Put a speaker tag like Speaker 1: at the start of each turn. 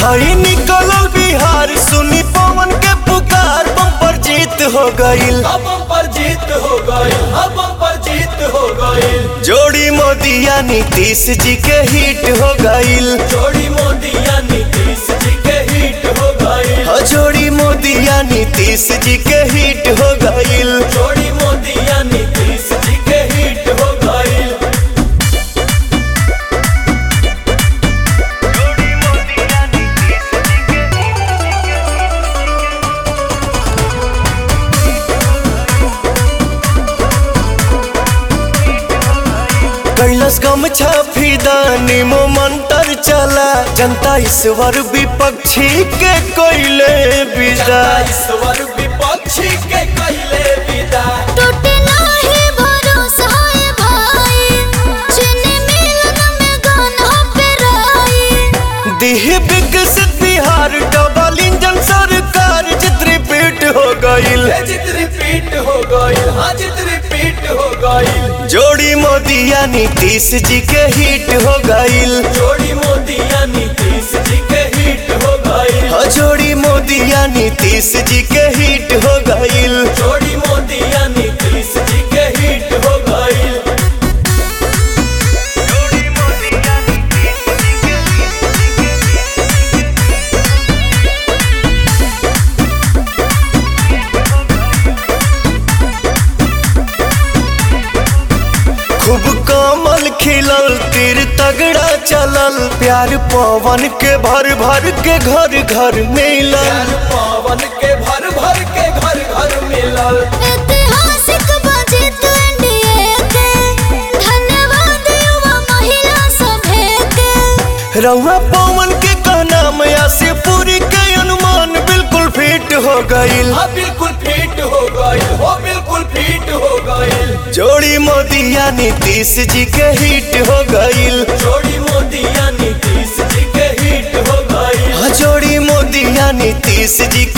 Speaker 1: हई निकलल बिहार सुनी पवन के पुकार बम्पर जीत हो गईल
Speaker 2: अब पर जीत हो गई अब पर जीत हो गई
Speaker 1: जोड़ी मोदिया नीतीश जी के हिट हो गईल
Speaker 2: जोड़ी मोदिया नीतीश जी के हिट हो गई
Speaker 1: हो जोड़ी मोदिया नीतीश जी के हिट हो गईल
Speaker 2: जोड़ी मोदिया नीतीश जी के हिट हो गई
Speaker 1: कैलाश गमछा फिदानी मो मंत्र चला जनता ईश्वर विपक्षी के कोयले विदा
Speaker 2: ईश्वर विपक्षी के कहले विदा
Speaker 3: टूटे नाही भरोसा है भाई चीनी मिलन में गाना पे राई
Speaker 1: दिह विकसित बिहार डबल इंजन सरकार चित्र पीट हो गईल
Speaker 2: ये जित रिपीट हो गई हाँ जित रिपीट हो गई
Speaker 1: जोड़ी मोदिया नीतीश जी के हिट हो गईल
Speaker 2: जोड़ी मोदिया नीतीश जी के हिट हो गई
Speaker 1: हो जोड़ी मोदिया नीतीश जी के हिट हो गईल
Speaker 2: जोड़ी मोदिया नीतीश जी के हिट हो गई
Speaker 1: खूब कमल खिलल तीर तगड़ा चलल प्यार पवन के भर भर के घर घर मिलल
Speaker 2: प्यार पावन के भर भर के घर घर मिलल
Speaker 3: ऐतिहासिक बजट एनडीए के धन्यवाद युवा महिला सभे के
Speaker 1: रउआ पवन के कहना मया से पूरी के अनुमान बिल्कुल फिट हो गईल
Speaker 2: हाँ बिल्कुल फिट हो गई हो बिल्कुल फिट हो गई
Speaker 1: जोड़ी मोदिया नीतीश जी के हिट हो गईल
Speaker 2: जोड़ी मोदिया नीतीश जी के हिट हो गई
Speaker 1: हाँ, जोड़ी मोदिया नीतीश जी